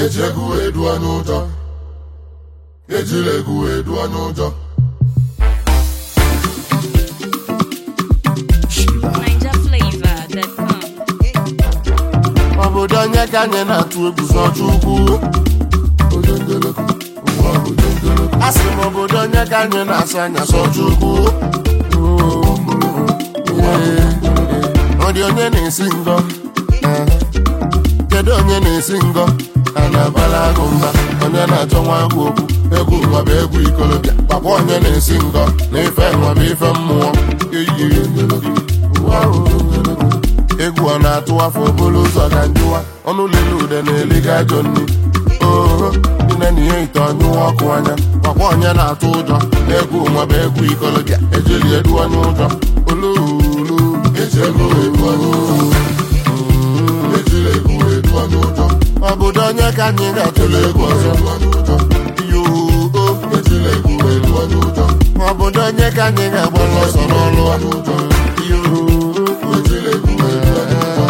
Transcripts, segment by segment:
eji egwu wee duo n'ụjọ ejila egwu wee duo n'ụjọ NigerFlavor.com. obodo onye ka anyị na-atụ egwu zọcha ukwu ojendeleko ụwa ojendeleko a sị m obodo onye ka anyị na-asị anya zọcha ukwu ọ dị onye na-esi ngọ Eh. kedu onye na-esi ngọ a na-abala agụ mba onye na-achọ nwa agwụ okwu egwu nwa bụ egwu ikolobịa papa onye na-esi ngọ na ife nwa bụ ife mmụọ eyi ụwa ojendeleko egwu ọ na-atụ afọ obolo ụzọ ka njụwa ọnụ lele ude na-eliga ajọ nri oho ine na ihe ite ọnyụwa ọkụ anya ọkwa onye na-atụ ụjọ egwu nwa bụ egwu ikolobịa ejeli edu onye ụjọ oluulu eji egwu wee duo n'ụjọ ejila egwu wee duo n'ụjọ obodo onye ka anyị ga-atụle egwu ọzọ duo n'ụjọ yoo ejila egwu wee duo n'ụjọ obodo onye ka anyị ga-agbara ọsọ n'ọlụ n'ụjọ yoo ejila egwu wee duo n'ụjọ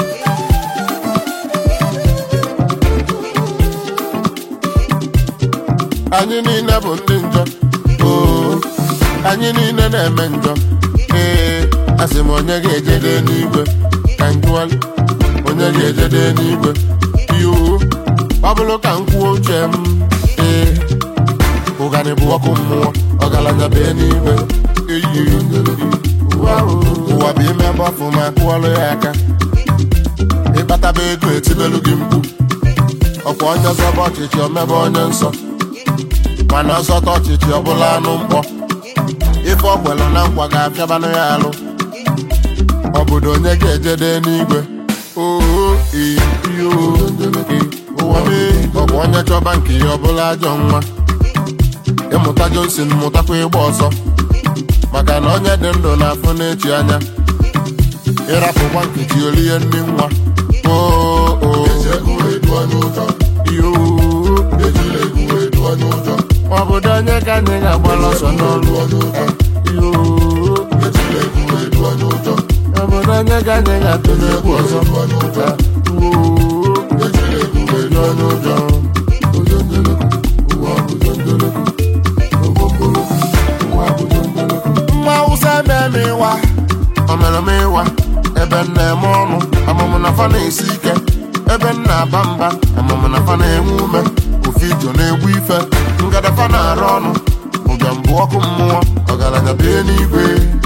anyị niile bụ ndị njọ oo anyị niile na-eme njọ ee asị m onye ga-ejede n'igwe ka njụali onye ga-ejede n'igwe yoo ọ bụrụ ka m kwuo uche m ee ụganị bụ ọkụ mmụọ ọgaranya bee n'igwe eyi ụwa bụ ime mgbafu ma kụọlụ ya aka ịkpataba ego etibelu gị mkpu ọkwa onye zọba ọchịchị omebe onye nsọ mana ọzọta ọchịchị ọbụla anụ mkpọ ife ọkwelụ na nkwa ga-apịabanụ ya alụ obodo onye ga-ejede n'igwe oo iyo ụwa mee ọbụ onye chọba nke ya ọbụla ajọ nwa ịmụta Johnson mụtakwa ịgba ọsọ maka na onye dị ndụ na-afụ n'echi anya ịrapụkwa nkechi olie ndị nwa oo eji egwu wee duo n'ụjọ iyo ejila egwu wee duo n'ụjọ obodo onye ka anyị ga-agbara ọsọ n'ọlụ duo n'ụjọ yoo ejila egwu wee duo n'ụjọ obodo onye ka anyị ga-atụle egwu ọzọ duo n'ụjọ Oo, ejila egwu wee dị ọnụ ụjọ ojendeleko ụwa ojendeleko ogbomboloko ụwa ojendeleko nwa awụsa eme ịwa omereme ịwa ebe m na-eme ọnụ amụmụ na fa na-esi ike ebe m na-aba mba amụmụ na fa na-enwe ume ofe ijo na-egbu ife ngadafa na-arụ ọnụ ụbịam bụ ọkụ mmụọ ọgaranya bie n'igwe